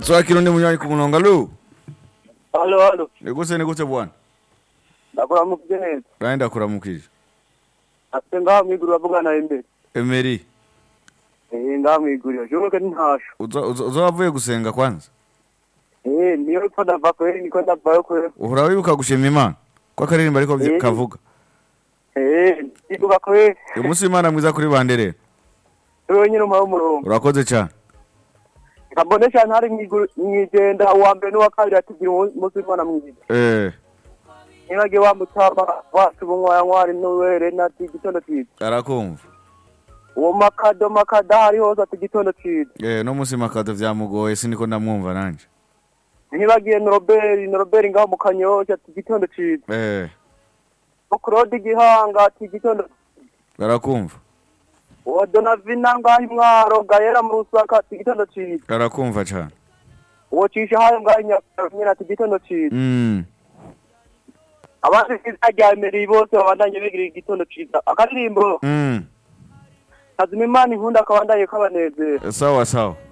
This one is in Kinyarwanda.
tsoya kironde munywanyi kumuno ngalo halo halo negose negose bwana ndakuramukije neza dai ndakuramukije ate ngaha mwiguriro avugana imbere emeri eh ngaha mwiguriro shubuke ntasho uza- uza- uza wavuye gusenga kwanza eh niyo ko ndava kweri niko ndavayo kweri uhora wibuka gushima imana ko akaririmbo ariko byi- Eh. kavuga eh ndibuka kweri uyu munsi imana mwiza kuri bande rero wewe nyine umpaye umurongo urakoze cyane kabone cyane hari mwiguru- mwigenda wa mbere n'uwa kabiri atugira umu- umunsi w'imana mwiza eh nibage wamutamba wacu bunywaya nkwari n'uwere nati igitondo cyiza arakumva uwo makado makada hari hose ati igitondo cyiza eh no munsi makato byamugoye siniko ndamwumva nanje ntibagiye noroberi noroberi ngaho mu kanyosha ati igitondo cyiza eh ukurode igihanga ati igitondo arakumva uwa donavina ngaho imwaro gayera mu rusaka ati igitondo cyiza arakumva cyane uwo cisha hayo ngaho inyakaro nyine ati igitondo cyiza mm abandi bizaryamiriye bose babandanye bigira igitondo cyiza akaririmbo mm kazima imana inkunda kabandanye kabanezera sawa sawa